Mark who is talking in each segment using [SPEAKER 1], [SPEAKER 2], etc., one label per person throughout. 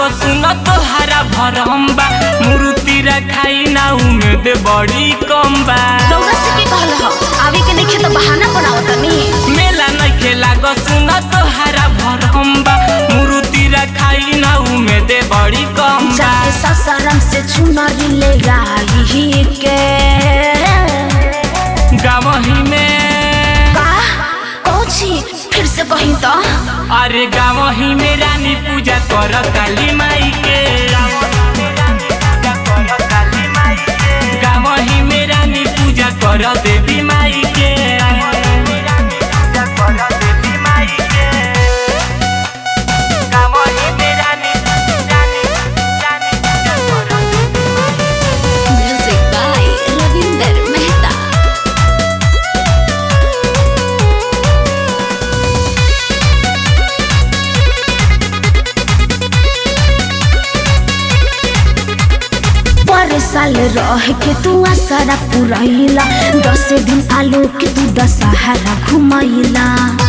[SPEAKER 1] लागो सुन तोहरा भरम बा मूर्ति रखाई ना उम्मीद बड़ी कम बा
[SPEAKER 2] रौरा से के कहल हो आवे के नइखे तो बहाना बनावत तनी
[SPEAKER 1] मेला नइखे लागो सुन तोहरा भरम बा मूर्ति रखाई ना उम्मीद बड़ी कम बा
[SPEAKER 2] जाके ससरम से चुनरी ले आई के
[SPEAKER 1] गावही में
[SPEAKER 2] का कौची फिर से कहीं तो
[SPEAKER 1] अरे गावही में रानी पूजा कर काली माई के गावही में रानी पूजा कर देवी माई के गावही में रानी रानी रानी पूजा कर
[SPEAKER 2] म्यूजिक बाय रविंदर मेहता पर साल रह के तू आसारा पुरैला दस दिन आलो के तू दशहरा घुमैला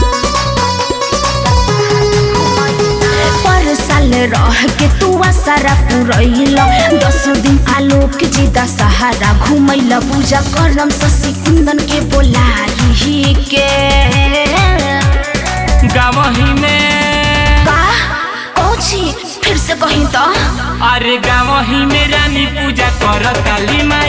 [SPEAKER 2] पर साल रह के तू आसारा पुरैला दस दिन आलो के जी दशहरा घुमैला पूजा करम शशि कुंदन के बोलाई के
[SPEAKER 1] गावही में
[SPEAKER 2] का कौची फिर से कहीं तो
[SPEAKER 1] अरे गावही में रानी पूजा कर काली माई